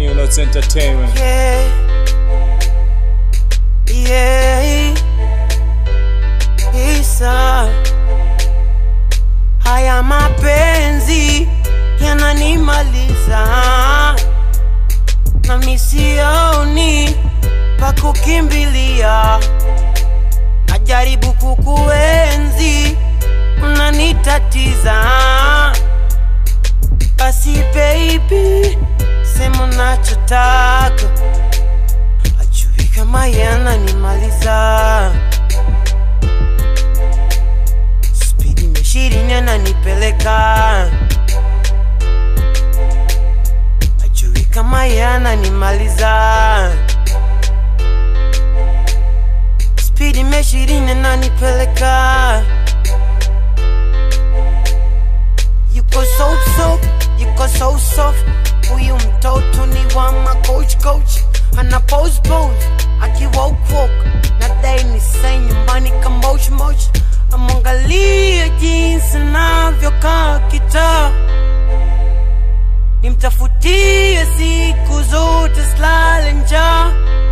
New Notes Entertainment. Yeah. Yeah. Isa. Haya mapenzi yananimaliza na misioni pa kukimbilia, najaribu kukuenzi, unanitatiza. Basi baby, sema unachotaka, ajui kama yananimaliza. Spidi meshirini ananipeleka, ajui kama yananimaliza. Spidi meshirini ananipeleka, yuko so so, yuko so soft. Huyu mtoto ni wa ma coach coach, ana pose pose, akiwalk walk, nadai ni sai nyumbani kamoch moch, amwangalia jinsi navyokaa kitaa nimtafutie siku zote silale njaa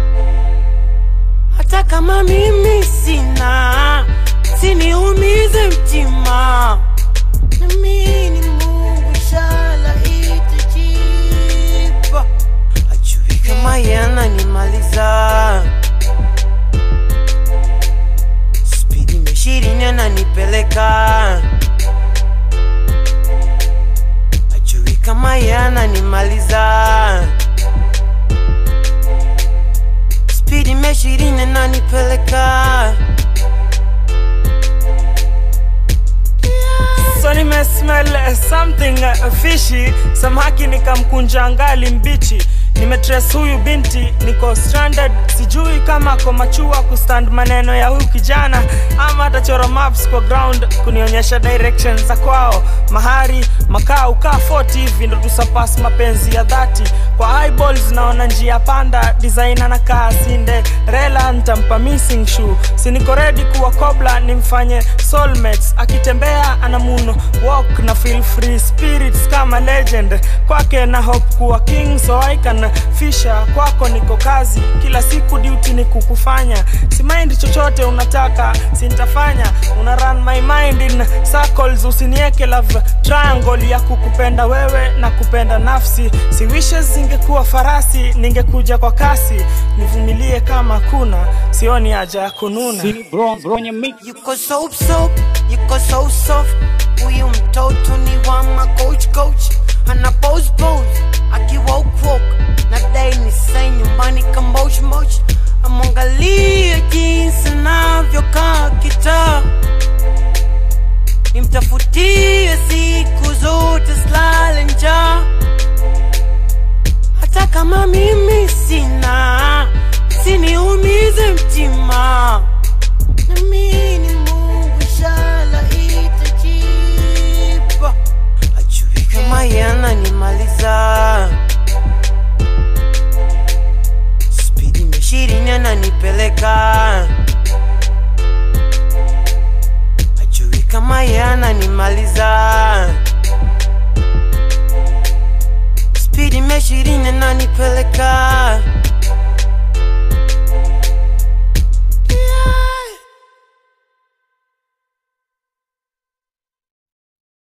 hata kama mimi sina siniumize mtima namini mungu shala itajipa ajui kama yananimaliza spidi meshirini ananipeleka ajui kama yananimaliza spidi meshirini ananipeleka so nimesmell uh, something uh, fishy samaki nikamkunja ngali mbichi nimetres huyu binti niko stranded sijui kama ko machua kustand maneno ya huyu kijana ama atachora maps kwa ground kunionyesha direction za kwao mahari makaa ukaa 40 hivi ndo tusapas mapenzi ya dhati kwa eyeballs naona njia panda design anakaa sinde rela ntampa missing shoe siniko ready kuwa kobla nimfanye soulmates akitembea ana muno walk na feel free spirits kama legend kwake na hope kuwa king so I can fisha kwako niko kazi kila siku duty ni kukufanya si mind chochote unataka sintafanya una run my mind in circles usinieke love triangle ya kukupenda wewe na kupenda nafsi si wishes zingekuwa farasi ningekuja kwa kasi nivumilie kama kuna sioni haja ya kununa Bro, bro, nye mix. yuko so so yuko so soft huyu mtoto ni wa ma coach coach ana pose pose